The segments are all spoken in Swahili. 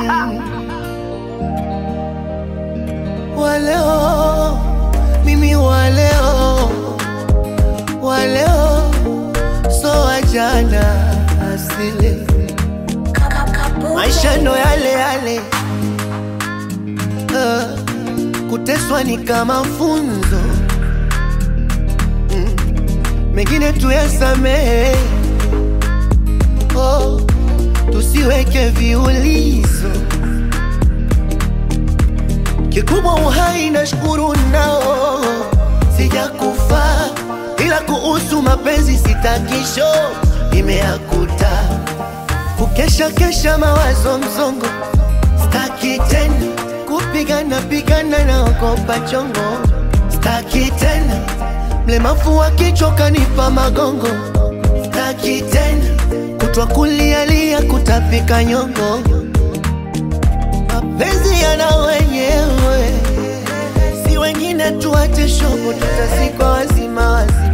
Waleo mimi waleo waleo so wajana asili maisha ndo yale yale uh, kuteswa ni kama funzo mm, mengine tuyasamehe oh, tusiweke viulizo kikubwa uhai na shukuru nao sijakufa ila kuhusu mapenzi sitakisho imeakuta kukesha kesha mawazo mzongo staki tena kupigana pigana na ogopa chongo staki tena mlemavu wa kichwa kanipa magongo staki tena kutwa kulialia kutapika nyongo mapenzi yana wenyewe si wengine tuache shobo tutazikwa wazima wazima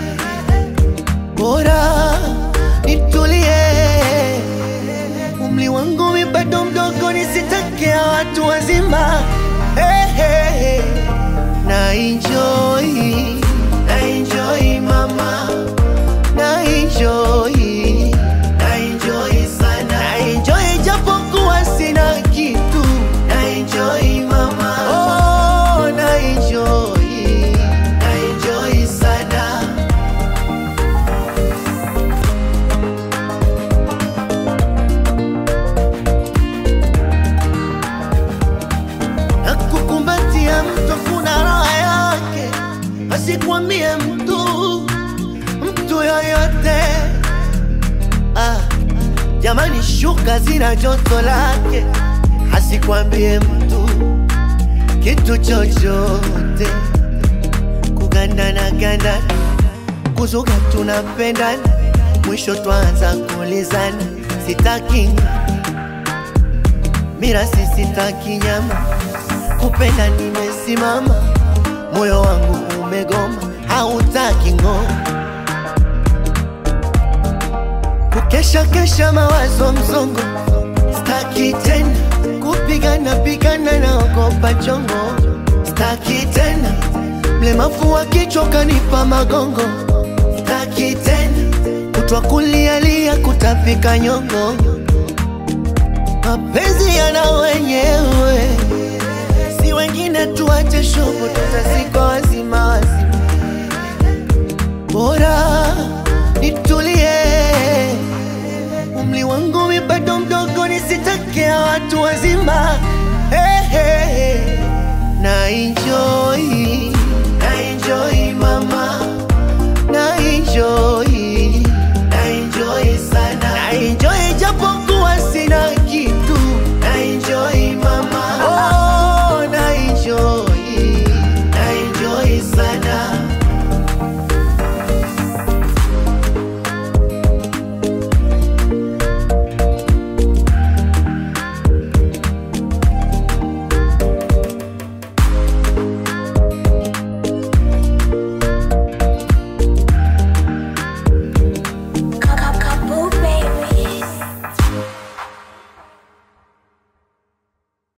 bora nitulie umri wangu mi bado mdogo nisitakea watu wazima hey, hey, hey. na enjoy na enjoy mama na enjoy na enjoy sana na enjoy japokuwa sina kitu na enjoy mama oh na enjoy na enjoy sana na kukumbatia mtu kuna raha yake, asikwambie mtu mtu yoyote. Ah, jamani, shuka zina joto lake, asikwambie mtu kitu chochote. Kugandana gandana, kuzuga tunapendana, mwisho twaanza kuulizana, sitaki mira sisitaki nyama, kupenda nimesimama, moyo wangu umegoma, hautaki ng'o, kukesha kesha mawazo mzongo, staki tena kupigana pigana na ogopa chongo, staki tena mlemavu wa kichwa kanipa magongo, staki tena kutwa kulialia kutapika nyongo mapenzi yana wenyewe, si wengine tuache shobo, tutazikwa wazima wazima. Bora nitulie, umri wangu mi bado mdogo, nisitakea watu wazima. Hey, hey, hey. na enjoy